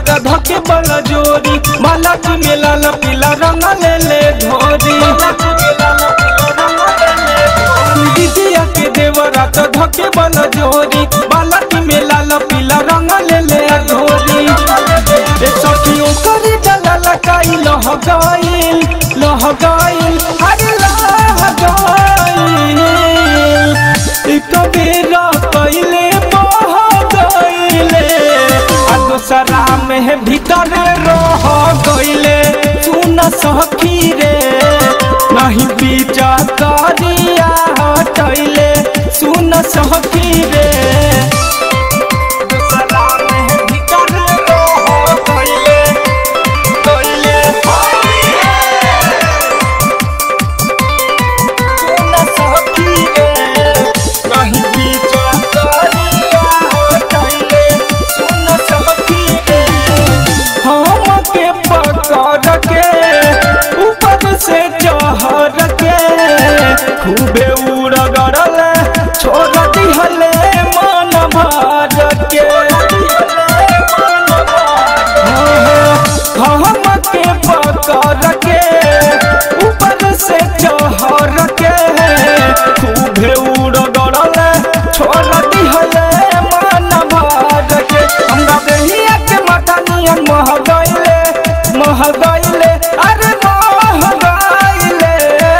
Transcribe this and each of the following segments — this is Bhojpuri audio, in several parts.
रात धके बल जोरी माला चुमेला ल पीला रंग ले ले धोरी दीदिया के देव रात धके बल जोरी माला चुमेला ल पीला रंग ले ले धोरी ए सखियों करी डला लकाई लह गइल लह गइल अरे लह गइल एक बेरा पहले बह गइले आ दोसरा में भीतर रह गइले सुन सखी रे नहीं बीजा करिया हटैले सुन सखी रे दोसरा में भीतर रह गइले गइले सुन सखी रे नहीं बीचा करिया हटैले सुन सखी रे हमके पकड़ के ऊपर से चढ़ के खूबे उड़गड़ल छोड़ दिहले मन भर के हमके पकड़ के ऊपर से चढ़ के खूबे उड़गड़ल छोड़ दिहले मन भर के हमरा देहिया के माथा नियन मह गइले मह गइले अरे मह गइले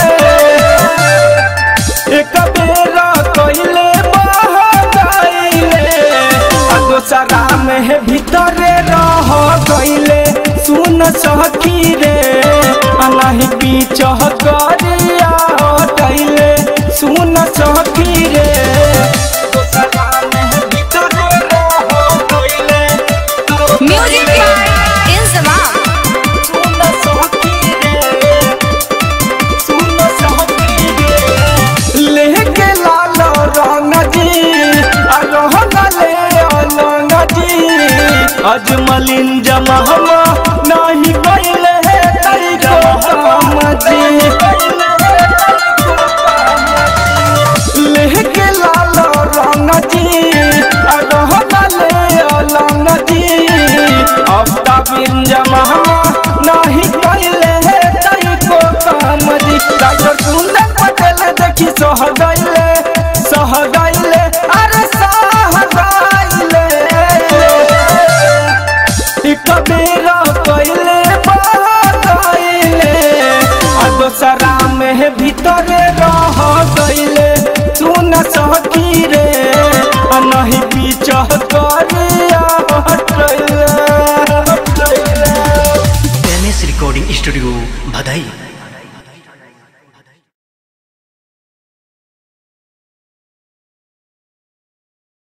एक बेरा कइले मह गइले आ दोसरा में भीतरे रह गइले सुन सखी रे आ नहीं बीच करिया हटैले सुन सखी रे दोसरा में भीतरे रह गइले Music by Inzamam. सुन सखी रे सुन सखी रे लेके लाल रंग जी आ रहन ले अलंग जी अजमलिन जमहमा नहीं गइले हे तई काम जी लेके लाल रंग जी आ रहन ले अलंग जी अफ्ता बिन जमहमा नहीं गइले हे तई को काम जी डॉक्टर सुंदर पटेल देखी सह गइले सह गइले अरे सह गइले एक बेरा कइले बह गइले आ दोसरा में भीतरे रह गइले सुन सखी रे आ नहीं पीछ करिया हटैले हटैले एम एस रिकॉर्डिंग स्टूडियो भदई